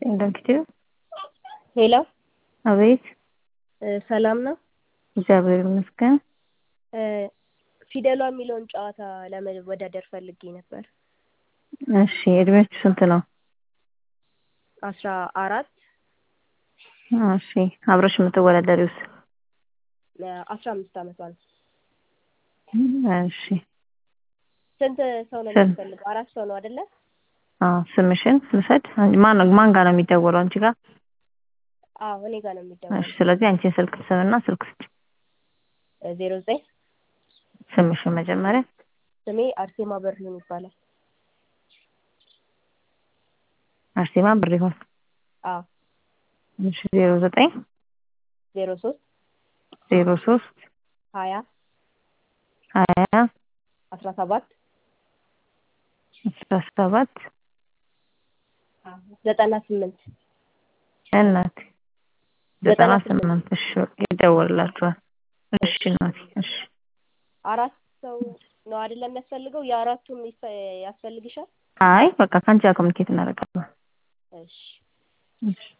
እንደምትችይው ሄሎ አቤት ሰላም ነው? እግዚአብሔር ይመስገን። ፊደሏ የሚለውን ጨዋታ ለመወዳደር ፈልጌ ነበር። እሺ እድሜያችሁ ስንት ነው? አስራ አራት እሺ አብረሽ የምትወዳደሪውስ? አስራ አምስት አመቷ ነው። እሺ ስንት ሰው ነው ስንት? የሚያስፈልገው? አራት ሰው ነው አይደለ? አዎ ስምሽን ልውሰድ? ማን ማን ጋር ነው የሚደወለው? አንቺ ጋር? አዎ እኔ ጋር ነው እሺ የሚደወለው። ስለዚህ አንቺን ስልክ ስምና ስልክ ስጭ። ዜሮ ዘጠኝ ስምሽን መጀመሪያ ስሜ አርሴማ በሪሁን ይባላል። አርሴማ ብሪሁን። አዎ እሺ ዜሮ ዘጠኝ ዜሮ ሶስት ዜሮ ሶስት ሀያ ሀያ አስራ ሰባት አስራ ሰባት ዘጠና ስምንት እናቴ ዘጠና ስምንት እሺ ይደወልላችኋል። እሺ እናቴ እሺ አራት ሰው ነው አይደለም የሚያስፈልገው? የአራቱም ይፈ- ያስፈልግሻል? አይ በቃ ከአንቺ ጋር ኮሚኒኬት እናደርጋለን። እሺ እሺ